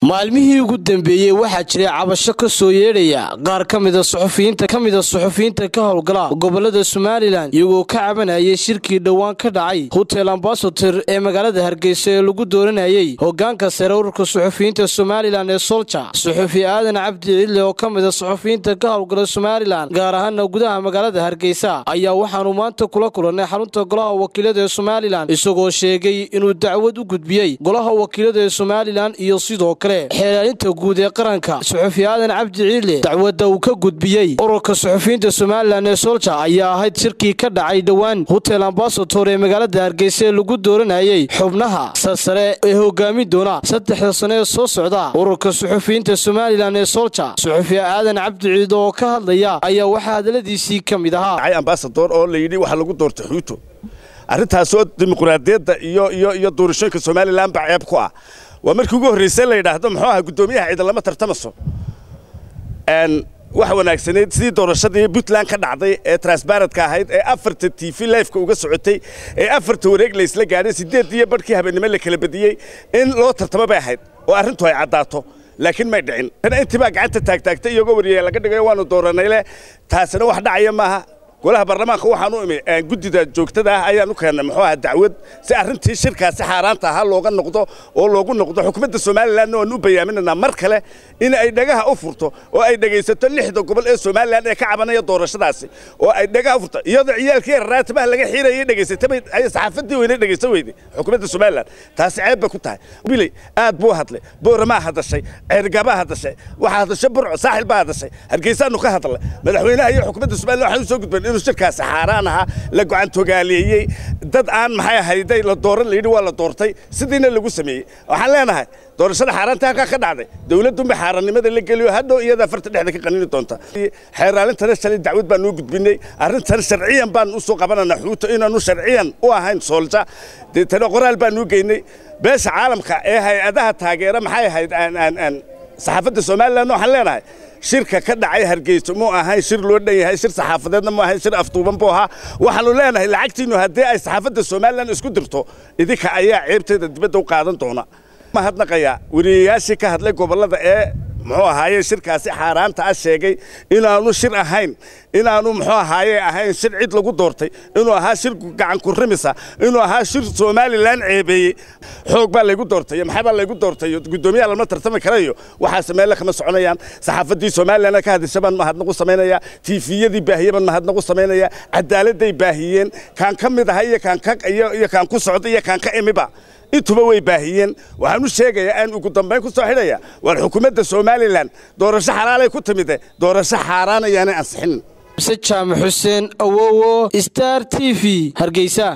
maalmihii ugu dambeeyey waxaa jiray cabasho ka soo yeedhaya qaar ka mida suxufiyiinta ka mida suxufiyiinta ka howlgala gobolada somalilan iyagoo ka cabanayay shirkii dhowaan ka dhacay hotel ambasator ee magaalada hargeysa ee lagu dooranayey hogaanka sare ururka suxufiyiinta somalilan ee solja suxufi aadan cabdi cidle oo ka mida suxufiyiinta ka howlgala somalilan gaar ahaana gudaha magaalada hargeysa ayaa waxaanu maanta kula kulannay xarunta golaha wakiilada ee somalilan isagoo sheegay inuu dacwad u gudbiyey golaha wakiilada ee somalilan iyo sidoo kale xeelaalinta guud ee qaranka suxufi aadan cabdi ciidle dacwadda uu ka gudbiyey ururka suxufiyiinta somalilan ee solja ayaa ahayd shirkii ka dhacay dhowaan hotel ambasator ee magaalada hargeysa ee lagu dooranayey xubnaha sarsare ee hogaamin doona saddexda sano ee soo socda ururka suxufiyiinta somalilan ee solja suxufi aadan cabdi ciidle oo ka hadlaya ayaa waxaa hadaladiisii ka mid ahaa ambasador oo layidhi waxa lagu doortay xuuto arrintaasoo dimuqraadiyadda iyo iyo iyo doorashooyinka somalilan ba ceeb ku ah waa markii ugu horraysay la yidhaahdo muxuu aha guddoomiyaha ciidan lama tartamaso waxa wanaagsanayd sidii doorashadii puntland ka dhacday ee transbarentka ahayd ee afarta t v lifeka uga socotay ee afarta wareeg laysla gaadhay sideed iyo barhkii habeennimo la kala badiyey in loo tartamo bay ahayd oo arrintu ay caddaato laakiin may dhicin intii baa gacanta taagtaagtay iyagoo wariyaya laga dhigayo waanu dooranayle taasina wax dhacaya maaha golaha baarlamaanka waxaan u imi guddida joogtada ah ayaan u keennay muxuu aha dacwad si arrintii shirkaasi xaaraanta ahaa looga noqdo oo loogu noqdo xukuumadda somalilanna waan u bayaaminaynaa mar kale in ay dhagaha u furto oo ay dhegaysato lixda gobol ee somalilan ee ka cabanaya doorashadaasi oo ay dhagaha u furto iyadoo ciyaalkii yarraatimaha laga xiirayay dhegaysatay ay saxaafadii weynay dhegaysan weyday xukuumadda somalilan taasi ceeb bay ku tahay bilay aad buu hadlay booramaa hadashay ceergabaa hadashay waxaa hadashay burco saaxil baa hadashay hargeysaanu ka hadlay madaxweynaha iyo xukuumadda somalilan waxaan u soo gudban inuu shirkaasi xaaraan ahaa la gocantogaaleeyey dad aan maxay ahayday la dooran layidhi waa la doortay sidiina lagu sameeyey waxaan leenahay doorashada xaaraanta halkaa ka dhacday dowladunba xaarannimada la geliyo hadhow iyada afarta dhexda ka qanini doonta xeeraalintana shalay dacwad baan noo gudbinay arrintan sharciyan baan u soo qabananaa xuuto inaanu sharciyan u ahayn soolja deetana qoraal baan nuu geynay beesha caalamka ee hay-adaha taageera maxay ahayd saxaafadda somalilan waxaan leenahay shirka ka dhacay hargeyso muu ahayn shir loo dhan yahay shir saxaafadeedna mu ahayn shir aftuuban buu ahaa waxaanu leenahay lacagtiinnu haddii ay saxaafadda somalilan isku dirto idinka ayaa ceebteeda dibadda u qaadan doona mahadnaqayaa wariyayaashii ka hadlay gobollada ee muxuu ahaaye shirkaasi xaaraanta ah sheegay inaanu shir ahayn inaanu muxuu ahaaye ahayn shir cid lagu doortay inuu ahaa shir gacan kurimisa inuu ahaa shir somalilan ceebeeyey xoog baa laygu doortay maxaa baa laygu doortay guddoomiyaha lama tartami karayo waxaase meelle kama soconayaan saxaafaddii somalilan ka hadasha baan mahadnaqu samaynaya tiifiyadii baahiye baan mahadnaqu samaynaya cadaaladday baahiyeen kaan ka mid aha iyo kaan ka iyo kaan ku socda iyo kaan ka imiba intuba way baahiyeen waxaan u sheegayaa aan ugu dambayn ku soo xidhaya war xukuumadda somalilan doorasho xalaalay ku timide doorasho xaaraan ayaanay ansixinin mse jaamac xuseen awowo star t v hargeysa